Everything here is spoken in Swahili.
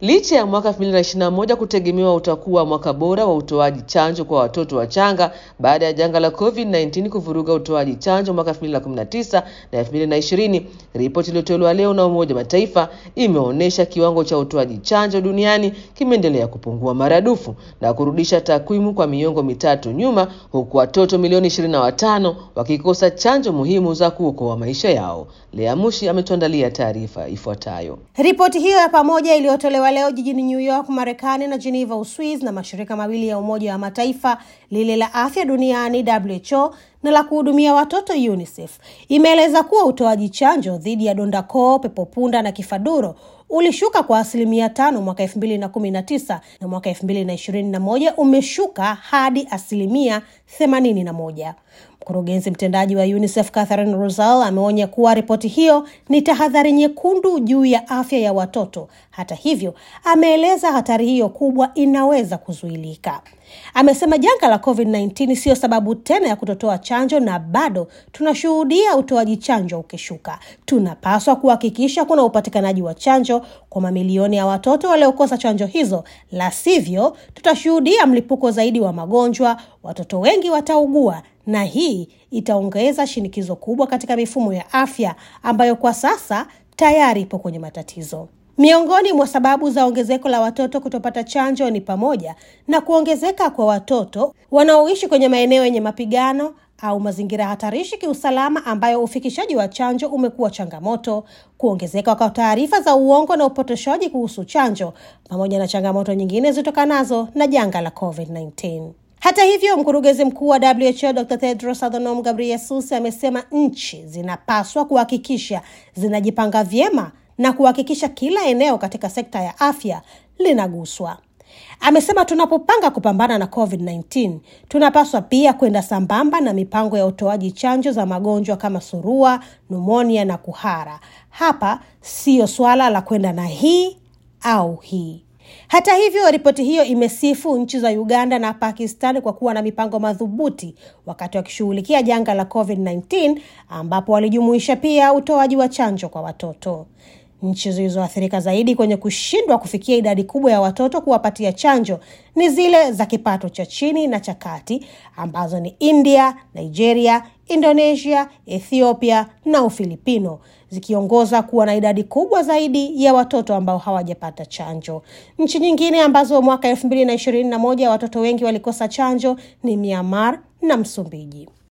Licha ya mwaka 2021 kutegemewa utakuwa mwaka bora wa utoaji chanjo kwa watoto wachanga baada ya janga la COVID-19 kuvuruga utoaji chanjo mwaka 2019 na 2020, ripoti iliyotolewa leo na Umoja wa Mataifa imeonyesha kiwango cha utoaji chanjo duniani kimeendelea kupungua maradufu na kurudisha takwimu kwa miongo mitatu nyuma, huku watoto milioni 25 wakikosa chanjo muhimu za kuokoa maisha yao. Lea Mushi ametuandalia taarifa ifuatayo. Ripoti hiyo ya pamoja iliyotolewa leo jijini New York, Marekani na Geneva, Uswiz na mashirika mawili ya Umoja wa Mataifa, lile la afya duniani WHO na la kuhudumia watoto UNICEF, imeeleza kuwa utoaji chanjo dhidi ya donda koo, pepopunda na kifaduro ulishuka kwa asilimia tano mwaka elfu mbili na kumi na tisa na mwaka elfu mbili na ishirini na moja umeshuka hadi asilimia themanini na moja. Mkurugenzi mtendaji wa UNICEF Catherine Rosal ameonya kuwa ripoti hiyo ni tahadhari nyekundu juu ya afya ya watoto. Hata hivyo, ameeleza hatari hiyo kubwa inaweza kuzuilika. Amesema janga la COVID-19 siyo sababu tena ya kutotoa chanjo na bado tunashuhudia utoaji chanjo ukishuka. Tunapaswa kuhakikisha kuna upatikanaji wa chanjo kwa mamilioni ya watoto waliokosa chanjo hizo, la sivyo tutashuhudia mlipuko zaidi wa magonjwa, watoto wengi wataugua na hii itaongeza shinikizo kubwa katika mifumo ya afya ambayo kwa sasa tayari ipo kwenye matatizo. Miongoni mwa sababu za ongezeko la watoto kutopata chanjo ni pamoja na kuongezeka kwa watoto wanaoishi kwenye maeneo yenye mapigano au mazingira hatarishi kiusalama, ambayo ufikishaji wa chanjo umekuwa changamoto, kuongezeka kwa taarifa za uongo na upotoshaji kuhusu chanjo, pamoja na changamoto nyingine zitokanazo na janga la COVID-19. Hata hivyo, mkurugenzi mkuu wa WHO Dr. Tedros Adhanom Ghebreyesus amesema nchi zinapaswa kuhakikisha zinajipanga vyema na kuhakikisha kila eneo katika sekta ya afya linaguswa. Amesema tunapopanga kupambana na COVID-19 tunapaswa pia kwenda sambamba na mipango ya utoaji chanjo za magonjwa kama surua, numonia na kuhara. Hapa siyo swala la kwenda na hii au hii. Hata hivyo, ripoti hiyo imesifu nchi za Uganda na Pakistan kwa kuwa na mipango madhubuti wakati wakishughulikia janga la COVID-19 ambapo walijumuisha pia utoaji wa chanjo kwa watoto. Nchi zilizoathirika zaidi kwenye kushindwa kufikia idadi kubwa ya watoto kuwapatia chanjo ni zile za kipato cha chini na cha kati ambazo ni India, Nigeria, Indonesia, Ethiopia na Ufilipino zikiongoza kuwa na idadi kubwa zaidi ya watoto ambao hawajapata chanjo. Nchi nyingine ambazo mwaka elfu mbili na ishirini na moja watoto wengi walikosa chanjo ni Myanmar na Msumbiji.